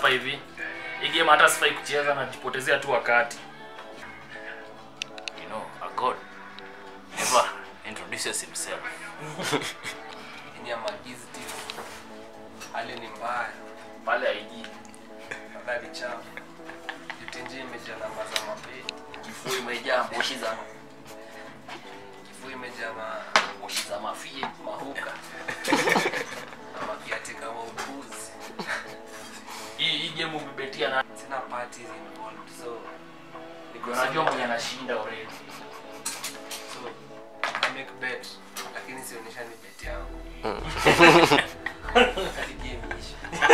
hivi hii game hata sifai kucheza najipotezea tu wakati You know, a god never introduces himself. Ni ya magizi tu. Hali ni mbaya. pale haiji Habari chafu. Utenje imejaa namba za mapeti. kifua imejaa moshi za Kifua imejaa ma moshi za mafie mahuka na makiati kama upuzi. hii hii game umebetia na Sina parties involved so niko unajua so- mwenye anashinda already so I make bet lakini sionyesha ni bet yangu. Hadi game iishe.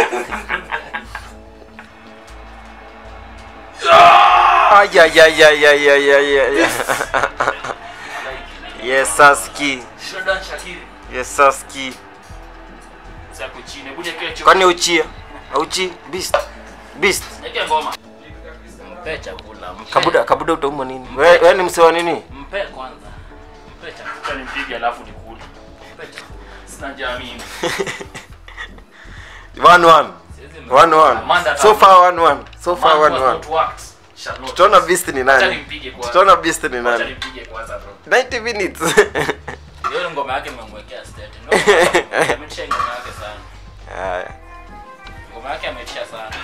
Ay, ay, ay, ay, ay, ay, ay, ay. Yes, Saski. Shodan Shakiri Yes, Saski. zako chini hebu niwekee cho Kwani uchia? Auchi? Beast. Beast. niwekee ngoma Mpe chakula, mpe. Kabuda, kabuda utauma nini? Wewe we ni msewa nini? Mpe kwanza. Mpe chakula, acha nimpige alafu nikule mpe chakula. sina njaa mimi One one. Siwezi mpe. One one. Amanda So Tamu. far one one. So far Man one was one. not worked. Shall not. Tutaona beast ni Acha nani? nimpige kwanza. Tutaona beast ni Acha nani? nimpige kwanza bro 90 minutes. Hiyo ngoma yake nimemwekea state. Ndio. Ametisha ngoma yake sana. Haya. Ngoma yake ametisha sana.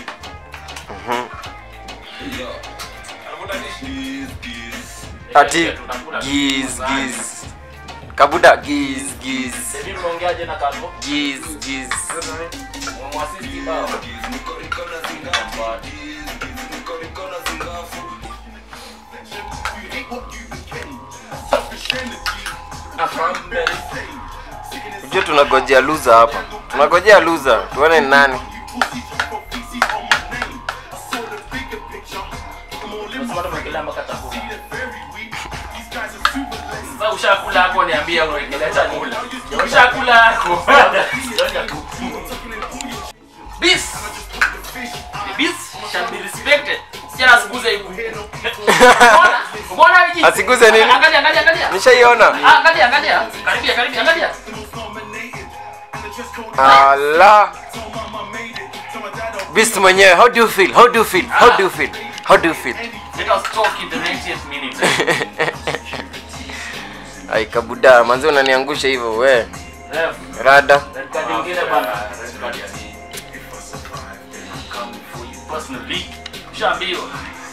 Ati giz giz. Kabuda giz giz. Sasa unaongeaje na Kalvo? Giz giz. Mwasisi bao. Unajua tunagojea loser hapa. Tunagojea loser. Tuone ni nani. Unasema tumekelea mpaka chakula. Sasa ushakula hapo niambia unaendelea chakula. Ushakula hapo. This. The beast shall be respected. Sijana asiguze hivi. Mbona? Mbona hivi? Asiguze nini? Angalia, angalia, angalia. Nishaiona. Ah, Angalia, angalia. Karibia, karibia, angalia. Allah. Beast mwenyewe, how do you feel? How do you feel? How do you feel? How do you feel? Let us talk in the 90th minute. Ai kabuda, manzi unaniangusha hivyo we. Ref, Rada. red card ingine bana. Red card ya nini? Come for you personally. Ushaambiwa.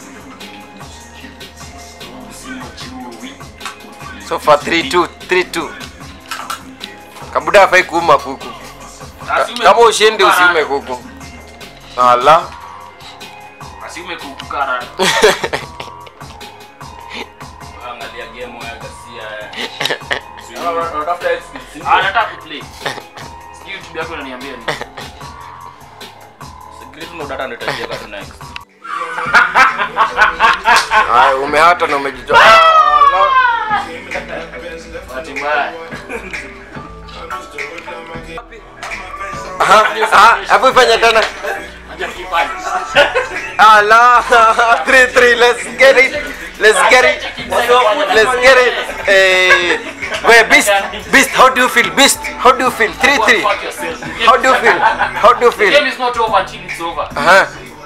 Usimjui. So far 3-2, 3-2. Kabuda hafai kuuma kuku. Ka- Asiume Kama ushindi kukukara. usiume kuku. Allah. Asiume kukukara. Angalia game ya Garcia. Ah, nataka kuplay. Sijui YouTube yako inaniambia nini. Secret no data ndio itajiweka tu next. Ai umehata na umejitoa. Allah. Bahati mbaya. Aha, aha, Hapo ifanya tena. Acha kipande. Allah. 3-3, let's get it. Let's get it. Let's get it. Eh, wait, Beast, Beast, how do you feel? Beast, how do you feel? 3-3. Fuck yourself. How do you feel? How do you The feel? game is not over until it's over. Aha.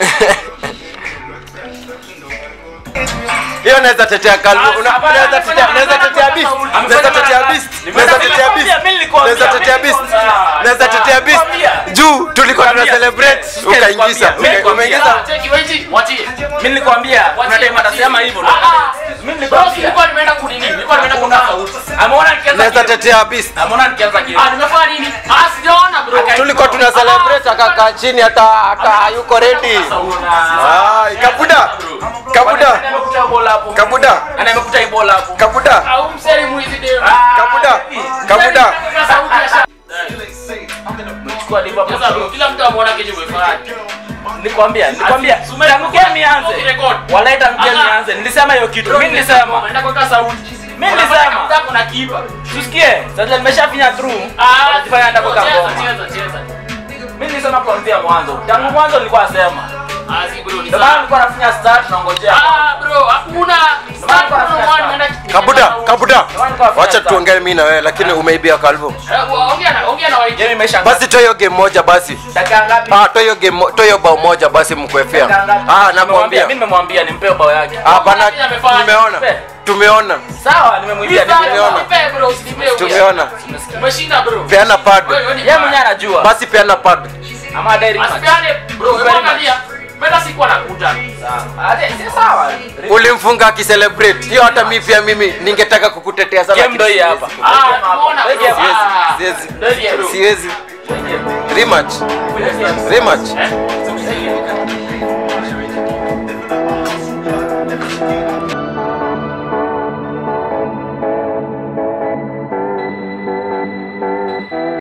Hiyo naweza tetea Kalvo. Una- Unaweza tetea naweza tetea Beast. Naweza tetea Beast. Naweza tetea Beast. Naweza tetea Beast. Naweza tetea Beast. Juu tulikuwa tuna celebrate ukaingiza. uka- Umeingiza. Ah, cheki, wait, mwachie. Mimi nilikwambia kuna time atasema hivyo. Ah, ah. Mimi Bro, nilikwambia. nilikuwa nimeenda kunini? Nilikuwa nimeenda Kuna kuna sauti. Ameona nikianza Naweza game. tetea Beast. Ameona nikianza game. Ah, nimefanya nini? Ah, sijaona bro. Tulikuwa tuna celebrate akakaa chini hata aka hayuko ready. Ah, Kabuda. Kabuda. Amekuta bola hapo. Kabuda. Ana amekuta hii bola hapo. Kabuda. Au mseri mwizi deo. Kabuda. Kabuda. Kuna sauti ya sha- Chukua Liverpool. Sasa bro, kila mtu ameona kenye umefanya. Nikwambia, nikwambia. Ati, sume- Tangu game ianze. Ukirekod. Walai tangu game Aha. ianze. Nilisema hiyo kitu. Mimi nilisema. Unaenda kuweka sauti. Mimi nilisema. Unataka kuna kipa. Tusikie. Sasa nimeshafinya through. Ah, Unajifanya nataka kuweka cheza, ngoma. cheza, cheza. Mimi nilisema kuanzia mwanzo. Tangu mwanzo nilikuwa nasema. Ah, si bro, ni Ndio maana sawa. nilikuwa nafanya start naongojea. Ah, bro, hakuna. Start bro, one, naenda kitu kabuda kingine. kabuda Nilikuwa wacha start. tuongee mimi na wewe lakini umeibia kalvo Eh, wa- ongea na ongea na waiti. Game imeisha. basi toa hiyo game moja basi dakika ngapi? ah toa hiyo game mo- toa hiyo bao moja basi mkwefia Dakika ngapi? ah Nimemwambia, nakwambia mimi nimemwambia nimpe bao yake. ah bana Mimi amefanya. tumeona tumeona Sawa, nimemwibia Nipe, nimpe bao. nipe, bro, usinipe huyo. tumeona Umeshinda bro. peana pad Wewe, wewe ni Yeye mwenyewe anajua. basi peana pad Ama Derry match. Asipeane bro, wewe angalia. Mbona sikuwa nakuta? Sawa. Ah, si sawa. ulimfunga akicelebrate hiyo hata mi pia mimi ningetaka kukutetea sana Game ndio hii hapa. Ah, tumeona bro. Siwezi, Ah. siwezi. Ndio bro. siwezi rematch rematch Eh?